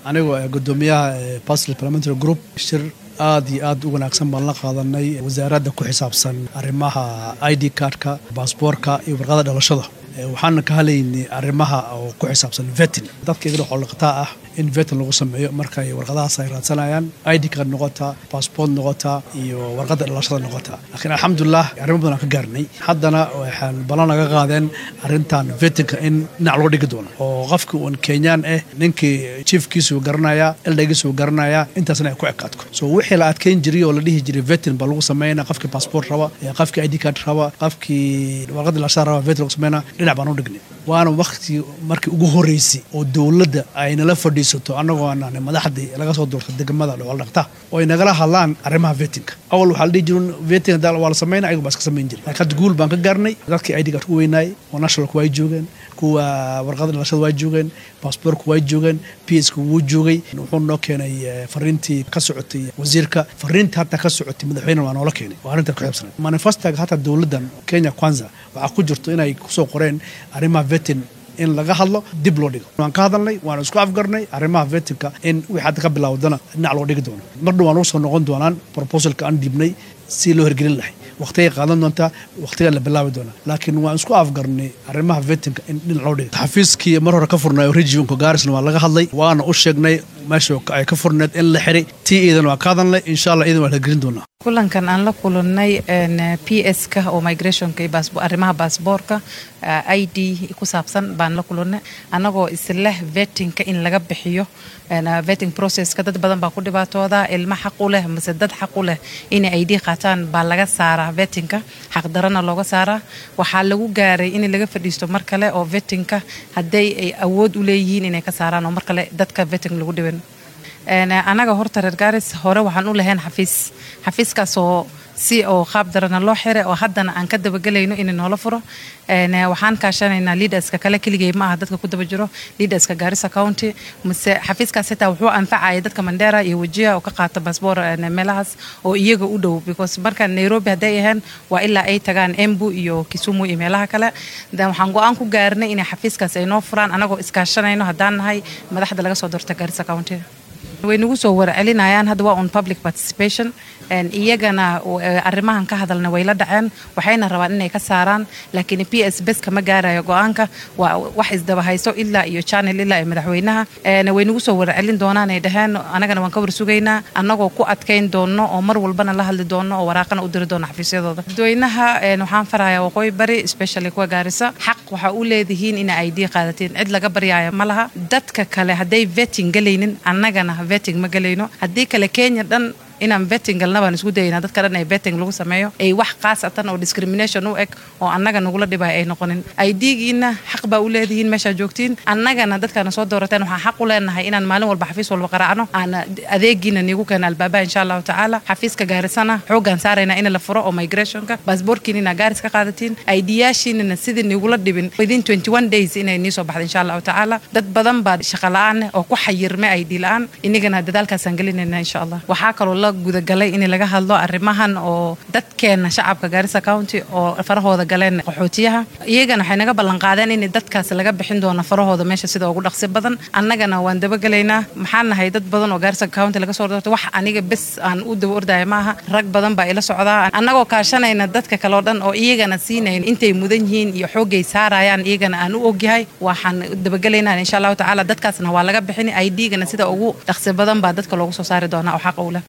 anigoo gudoomiyaha pasl parliamentary group shir aad iyo aad u wanaagsan baan la qaadanay wasaaradda ku xisaabsan arrimaha i d cardka baasboorka iyo warqada dhalashada waxaana ka halaynay arrimaha oo ku xisaabsan vetin dadka igana xoolaqataa ah in vetin lagu sameeyo markay warqadahaas ay raadsanayaan id card noqotaa baasboort noqotaa iyo warqadda dhalashada noqotaa laakiin alxamdulilah arrimo badan aan ka gaarnay haddana waxaan ballan naga qaadeen arrintan vetinka in dhinac loo dhigi doono oo qofkii uun kenyaan ah ninkii chiefkiisuu garanaya eldhagiisuu garanaya intaasna ay ku ekaadko so wixii la adkeyn jiray oo la dhihi jiray vetin baa lagu sameynaa qofkii baasboort raba qofkii id card raba qofkii warqadda dhalashada raba vetin lagu sameynaa dhinac baan u dhignay waana wakti markii ugu horeysay oo dowladda ay nala fadhiisato annagoo aan madaxdii laga soo doorta degmada dhooldhaqta oo ay nagala hadlaan arrimaha vetinka awal waxaa la dhihi jirin vetin waa la sameynaa ayagu baa iska samayn jiray laakiin hadda guul baan ka gaarnay dadkii id card ku weynaayay oo nationalku way joogeen kuwa warqada dhalashada waa joogeen baasboorku waa joogeen p s wuu joogay wuxuu noo keenay fariintii ka socotay wasiirka fariintii hataa ka socotay madaxweyne waa noola keenay waa arrinta ku xiibsanay manifestaga hataa dowladdan kenya kwanza waxaa ku jirto inay kusoo qoreen arrimaha vetin in laga hadlo dib loo dhigo waan ka hadalnay waana isku afgarnay arrimaha vetinka in wixii hadda ka bilaawdana dhinac loo dhigi doono mardhow waan ugu soo noqon doonaan proposalka aan dhiibnay si loo hirgelin lahay waqtigay qaadan doontaa waqtigaa la bilaabi doonaa laakiin waan isku afgarnay arrimaha vetinka in dhinac loo dhigo xafiiskii mar hore ka furnay oo regionka gaarisna waa laga hadlay waana u sheegnay meesha ay ka furneed in la xiray tii iidan waa ka hadalnay insha allah iidan waa la gelin doonaa kulankan aan la kulannay p s ka oo migrationka iyo arrimaha baasboorka i d ku saabsan baan la kulannay annagoo isleh vetinka in laga bixiyo veting processka dad badan baa ku dhibaatooda ilmo xaq u leh mise dad xaq u leh inay i d qaataan baa laga saaraa vetinka xaqdarana looga saaraa waxaa lagu gaaray in laga fadhiisto mar kale oo vetinka hadday ay awood u leeyihiin inay ka saaraan oo mar kale dadka veting lagu dhibin annaga horta reer gaaris hore waxaan u lahayn xafiis xafiiskaasoo si oo qaab darana loo xiray oo haddana aan ka dabagelayno in noola furo waxaan kaashanaynaa leaderska kale keligay ma aha dadka ku daba jiro leaderska gaarisa county mise xafiiskaas xitaa wuxuu anfacaya dadka mandera iyo wajiha oo ka qaata baasboor meelahaas oo iyaga u dhow because marka nairobi hadday ahayn waa ilaa ay tagaan embu iyo kisumu iyo meelaha kale waxaan go-aan ku gaarnay inay xafiiskaas ay noo furaan anagoo iskaashanayno haddaan nahay madaxda laga soo doorta gaarisa county way nagu soo warcelinayaan hadda waa on public participation iyagana arrimahan ka hadalna way la dhaceen waxayna rabaan inay ka saaraan laakiin p s bes kama gaarayo go-aanka waa wax isdaba hayso ilaa iyo channel ilaa iyo madaxweynaha way nagu soo warcelin doonaan ay dhaheen anagana waan ka warsugaynaa annagoo ku adkayn doono oo mar walbana la hadli doono oo waraaqana u diri doono xafiisyadooda dadweynaha waxaan farayaa waqooyi bari especially kuwa gaarisa xaq waxaa u leedihiin ina i d qaadatiin cid laga baryaayo ma laha dadka kale hadday veting galaynin annagana veting ma galayno haddii kale kenya dhan inaan veting galna baan isku dayaynaa dadka dhan ay veting lagu sameeyo ay wax khaasatan oo discrimination u eg oo annaga nagula dhibaya ay noqonin idgiina xaq baa u leedihiin meeshaa joogtiin annagana dadkaana soo doorateen waxaan xaq u leenahay inaan maalin walba xafiis walba qaraacno aan adeegiina niigu keena albaabaha insha allahu tacaala xafiiska gaarisana xoogaan saaraynaa in la furo oo migrationka baasboorkiina inaa gaaris ka qaadatiin idiyaashiinana sidii niigula dhibin within 21 days inay nii soo baxda insha allahu tacaala dad badan baa shaqa la-aan oo ku xayirmay id la-aan inagana dadaalkaasaan gelinayna insha allah waxaa kaloo la gudagalay in laga hadlo arrimahan oo dadkeena shacabka gaarisa county oo farahooda galeen qaxootiyaha iyagana waxay naga ballanqaadeen in dadkaas laga bixin doono farahooda meesha sida ugu dhaqsi badan annagana waan dabagelaynaa maxaan nahay dad badan oo gaarisa county laga soo doortay wax aniga bes aan u daba ordaya maaha rag badan baa ila socdaa annagoo kaashanayna dadka kale oo dhan oo iyagana siinayn intay mudan yihiin iyo xoogay saarayaan iyagana aan u ogyahay waxaan dabagelaynaa insha allahu tacaala dadkaasna waa laga bixin idgana sida ugu dhaqsi badan baa dadka loogu soo saari doonaa oo xaqa u leh